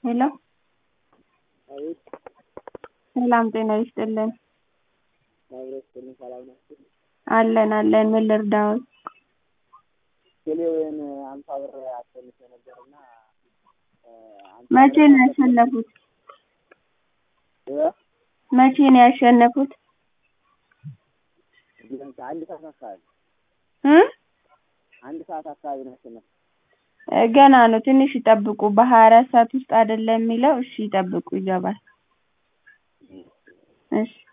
ሄሎ አቤት ሰላም ጤና ይስጥልን አብሮ ይስጥልኝ ሰላም ናችሁ? አለን አለን ምን ልርዳዎት ቴሌውን አምሳ ብር አሸንፌ ነበርና መቼ ነው ያሸነፉት እ መቼ ነው ያሸነፉት ቢያንስ አንድ ሰዓት አካባቢ እ አንድ ሰዓት አካባቢ ነው ያሸነፍኩት። ገና ነው ትንሽ ይጠብቁ በሀያ አራት ሰዓት ውስጥ አይደለም የሚለው እሺ ይጠብቁ ይገባል እሺ